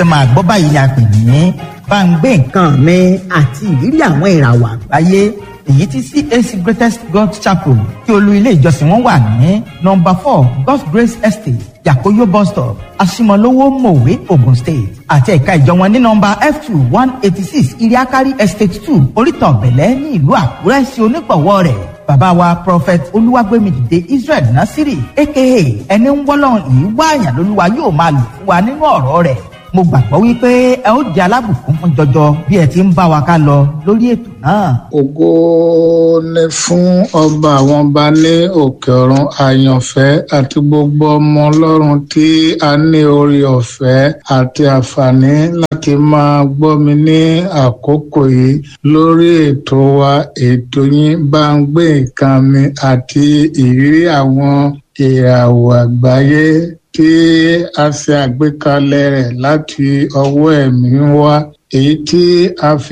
fẹ́ máa gbọ́ báyìí ni a pè ní bá ń gbé nǹkan mi àti ìrírí àwọn ìràwọ̀ àgbáyé èyí tí CAC Greatest God Chapel tí olú ilé ìjọsìn wọn wà ní nọ́mbà four God's Grace Estate Yakoyo bus stop Asimolowo Mowe Ogun State àti ẹ̀ka ìjọ wọn ní nọ́mbà F two one eighty six Iriakari Estate two Orítan Bẹ̀lẹ́ ní ìlú Àkúrẹ́ sí onígbọ̀wọ́ rẹ̀ bàbá wa prophet olúwàgbẹ́mìdìde Israel Nasiri aka ẹni ń wọ́lọ́run yìí wáàyàn lólúwa yóò máa lò fún wa nínú ọ̀rọ̀ rẹ̀ mo gbàgbọ́ wípé ẹ ó jẹ́ alábùkún fún jọjọ bí ẹ ti ń bá wa ká lọ lórí ètò náà. ògo ni fún ọba àwọn ọba ní òkè ọ̀run àyànfẹ́ àti gbogbo ọmọ ọlọ́run tí a ní orí ọ̀fẹ́ àti àǹfààní láti máa gbọ́ mi ní àkókò yìí lórí ètò wa ètò yín bá ń gbé nǹkan mi àti ìrírí àwọn ìràwọ̀ àgbáyé tí a ṣe àgbékalẹ̀ rẹ̀ láti ọwọ́ ẹ̀mí wá èyí tí a fi